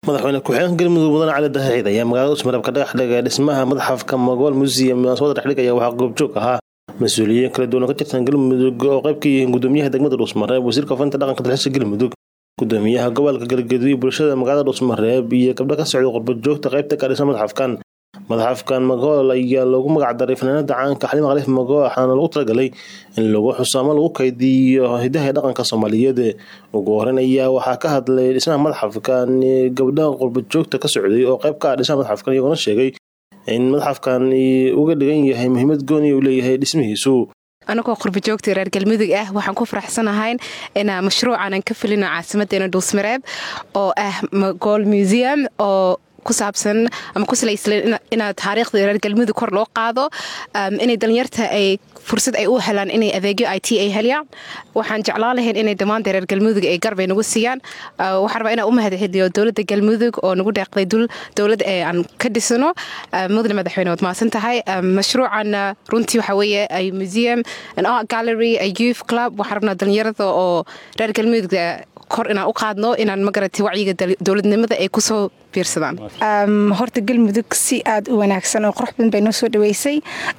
madaxweyne ku-xigeenka galmudug mudane cali dahaciid ayaa magaalada usmareeb ka dhagax dhigay dhismaha madaxafka magool museum munaasabada dhexdhigaya waxaa goobjoog ahaa mas-uuliyiin kala duwan oo ka tirsan galmudug oo qayb ka yihiin gudoomiyaha degmada dhuusmareeb wasiirka ofinta dhaqanka dalxiiska galmudug gudoomiyaha gobolka galgaduud iyo bulshada magaalada dhuusmareeb iyo gabdho ka socda qurbajoogta qaybta ka dhisan madaxafkan madaxafkan magool ayaa loogu magacdaray fanaanada caanka xalima khaliif magool waxaana lagu talagalay in lagu xuso ama lagu kaydiyo hidaha ee dhaqanka soomaaliyeed ugu horeyn ayaa waxaa ka hadlay dhismaha madaxafkan gabdhaha qurbajoogta ka socday oo qayb ka ah dhismaha madaxafkan iyagoona sheegay in madaxafkan uga dhigan yahay muhiimad gooni uu leeyahay dhismihiisu anagoo qurbajoogta reer galmudug ah waxaan ku faraxsanahayn inaa mashruucanan ka filino caasimadeena dhuusmareeb oo ah magool museum oo ku saabsan ama ku salayslan inaad taariikhda reer galmudug kor loo qaado inay dhallinyarta ay fursad ay u helaan inay adeegyo i t ay helayaan waxaan jeclaan lahayn inay dhammaanta reer galmudug ay garbay nagu siiyaan waxaan rabaa inaan u mahadceliyo dowladda galmudug oo nagu deeqday dowlad ee aan ka dhisano mudane madaxweyne waad mahadsan tahay mashruucan runtii waxaa weeye ay museum an art gallery a youth club waxaan rabnaa dhallinyarada oo reer galmudug kor inaan u qaadno inaan magaratay wacyiga dowladnimada ay kusoo biirsadaan horta galmudug si aad u wanaagsan oo qurux badan bay noo soo dhaweysay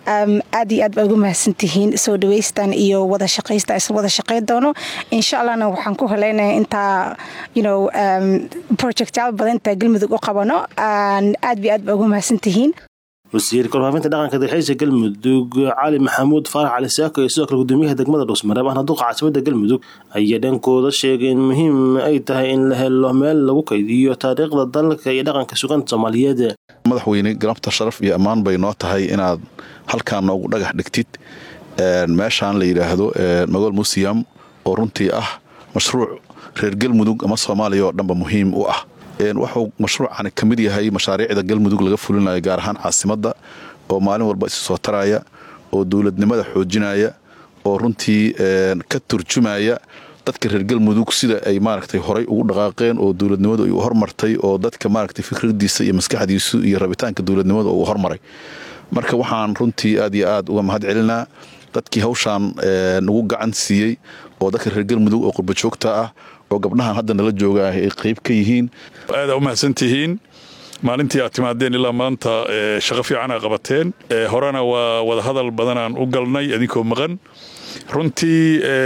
aad iyo aad baa ugu mahadsantihiin soo dhaweystan iyo wada shaqaysta isla wada shaqayn doono insha allahna waxaan ku haleynaya intaa you projectyaal badan intaa galmudug u qabano aad iyo aad baa ugu mahadsantihiin wasiirka warfaafinta dhaqanka dalxiiska galmudug cali maxamuud faarax cali saako iyo sidoo kale gudoomiyaha degmada dhuusmareeb ahna duqa caasimada galmudug ayaa dhankooda sheegay in muhiim ay tahay in la helo meel lagu kaydiyo taariikhda dalka iyo dhaqanka suganta soomaaliyeed madaxweyne galabta sharaf iyo ammaan bay noo tahay inaad halkaan noogu dhagax dhigtid meeshaan la yidhaahdo magool museum oo runtii ah mashruuc reer galmudug ama soomaaliya oo dhanba muhiim u ah wuxuu mashruucani ka mid yahay mashaariicda galmudug laga fulinayo gaar ahaan caasimadda oo maalin walba isu soo taraya oo dowladnimada xoojinaya oo runtii ka turjumaya dadka reer galmudug sida ay maaragtay horay ugu dhaqaaqeen oo dowladnimadu ay u hormartay oo dadka maaragtay fikradiisa iyo maskaxdiisu iyo rabitaanka dowladnimada uu hormaray marka waxaan runtii aad iyo aad uga mahad celinaa dadkii hawshaan nagu gacan siiyey oo dadka reer galmudug oo qurbajoogta ah oo gabdhahan hadda nala jooga ah ay qayb ka yihiin aada u mahadsantihiin maalintii aad timaadeen ilaa maanta shaqo fiican aa qabateen horena waa wadahadal badanaan u galnay adinkoo maqan runtii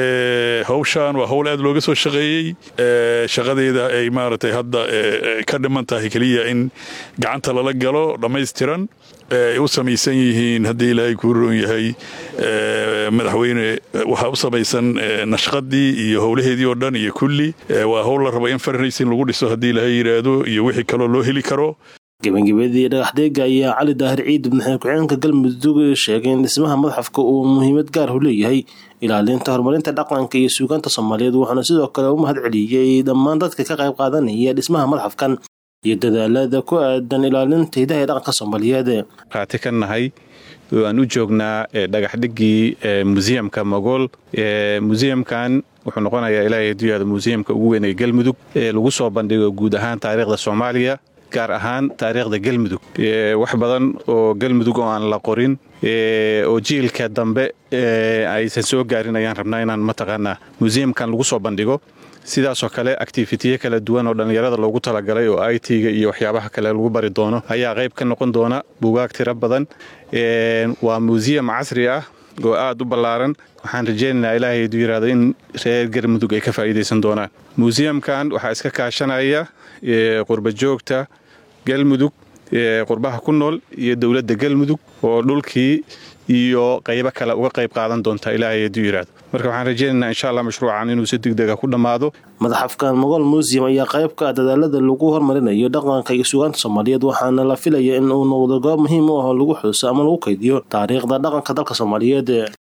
hawshaan waa hawl aad looga soo shaqeeyey shaqadeeda ay maaragtay hadda ka dhiman tahay keliya in gacanta lala galo dhammaystiran ay u samaysan yihiin haddii ilaahay kuu roon yahay madaxweyne waxaa u samaysan nashqadii iyo howlaheedii oo dhan iyo kulli waa howl la rabo in farraysin lagu dhiso haddii ilaahay yidhaahdo iyo wixii kaloo loo heli karo gabagabadii dhagaxdeega ayaa cali daahir ciid madaxweyne ku-xigeenka galmudug sheegay in dhismaha madaxafka uu muhiimad gaar u leeyahay ilaalinta horumarinta dhaqanka iyo suugaanta soomaaliyeed wuxuuna sidoo kale u mahad celiyey dhammaan dadka ka qayb qaadanaya dhismaha madaxafkan iyo dadaalada ku aadan ilaalinta hidaha ee dhaqanka soomaaliyeed qaati ka nahay aan u joognaa dhagaxdhigii museumka magool museumkan wuxuu noqonayaa ilaahay duyaada museumka ugu weyn ee galmudug lagu soo bandhigo guud ahaan taariikhda soomaaliya gaar ahaan taariikhda galmudug wax badan oo galmudug oo aan la qorin oo jiilka dambe aysan soo gaarin ayaan rabnaa inaan mataqaanaa museumkan lagu soo bandhigo sidaasoo kale activitiye kala duwan oo dhallinyarada loogu talagalay oo i t-ga iyo waxyaabaha kale lagu bari doono ayaa qayb ka noqon doona buugaag tiro badan waa museum casri ah oo aad u ballaaran waxaan rajaynaynaa ilaahay du yidhaahdo in reer galmudug ay ka faa'iidaysan doonaan museumkan waxaa iska kaashanaya qurbajoogta galmudug qurbaha ku nool iyo dowladda galmudug oo dhulkii iyo qaybo kale uga qayb qaadan doonta ilaahay hadduu yidhaahdo marka waxaan rajaynaynaa insha allah mashruucan inuu si degdega ku dhammaado madaxafkan magool museum ayaa qayb ka ah dadaalada lagu hormarinayo dhaqanka iyo sugaanta soomaaliyeed waxaana la filaya in uu noqdo goob muhiim u ah oo lagu xuso ama lagu kaydiyo taariikhda dhaqanka dalka soomaaliyeed